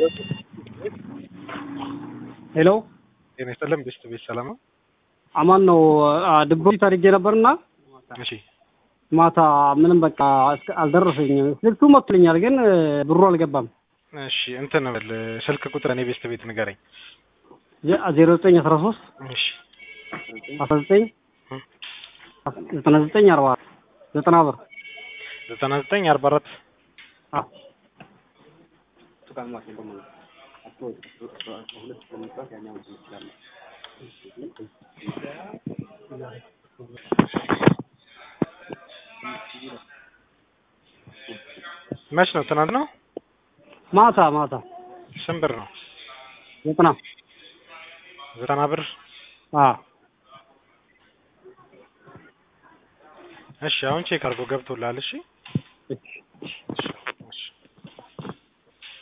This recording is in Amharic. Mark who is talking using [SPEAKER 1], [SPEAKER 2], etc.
[SPEAKER 1] ሄሎ
[SPEAKER 2] ጤና ይስጥልን ቤስት ቤት ሰላም ነው?
[SPEAKER 1] አማን ነው። ድቦት አድርጌ ነበርና
[SPEAKER 2] እሺ
[SPEAKER 1] ማታ ምንም በቃ እስከ- አልደረሰኝም። ስልኩ መጥቶልኛል፣ ግን ብሩ አልገባም።
[SPEAKER 2] እሺ እንትን በል ስልክ ቁጥር እኔ ቤስት ቤት ንገረኝ።
[SPEAKER 1] ዜሮ ዘጠኝ አስራ ሶስት
[SPEAKER 2] እሺ
[SPEAKER 1] አስራ ዘጠኝ ዘጠና ዘጠኝ አርባ ዘጠና ብር
[SPEAKER 2] ዘጠና ዘጠኝ አርባ አራት
[SPEAKER 1] አዎ።
[SPEAKER 2] መች ነው? ትናንት ነው?
[SPEAKER 1] ማታ ማታ
[SPEAKER 2] ስንት ብር ነው?
[SPEAKER 1] ዘጠና
[SPEAKER 2] ዘጠና ብር።
[SPEAKER 1] አዎ።
[SPEAKER 2] እሺ አሁን ቼክ አድርጎ ገብቶልሃል። እሺ
[SPEAKER 1] እሺ።